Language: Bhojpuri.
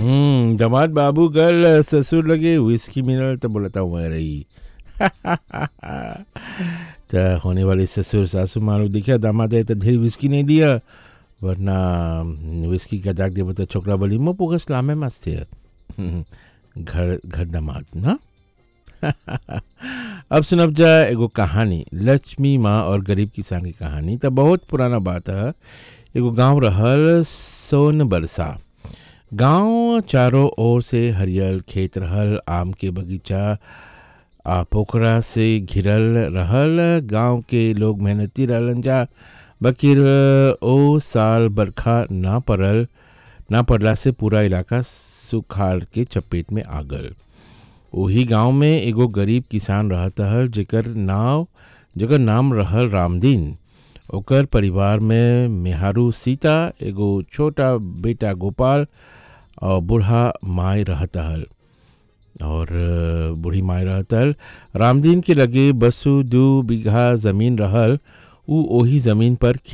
हम्म दामाद बाबू गल ससुर लगे विस्की मिनल तो बोलता हुआ रही तो होने वाले ससुर सासू मानो देखा दामाद है तो ढेर विस्की नहीं दिया वरना विस्की का जाग दे बता छोकरा बोली मो पोगस लामे मस्त है घर घर दामाद ना अब सुनब जा एगो कहानी लक्ष्मी माँ और गरीब किसान की कहानी तो बहुत पुराना बात है एगो गांव रहल सोन बरसा गांव चारों ओर से हरियल खेत रहल आम के बगीचा आ पोखरा से घिरल रहल गांव के लोग मेहनती रहलन जा बकिर ओ साल बरखा ना पड़ल ना पड़ला से पूरा इलाका सुखाड़ के चपेट में आ गल वही गांव में एगो गरीब किसान रहता हल जेकर नाव जेकर नाम रहल रामदीन ओकर परिवार में मेहारू सीता एगो छोटा बेटा गोपाल और बूढ़ा माई रहता हल और बूढ़ी माई रहता हल रामदीन के लगे बसु दू बीघा ज़मीन रहल उ ओही ज़मीन पर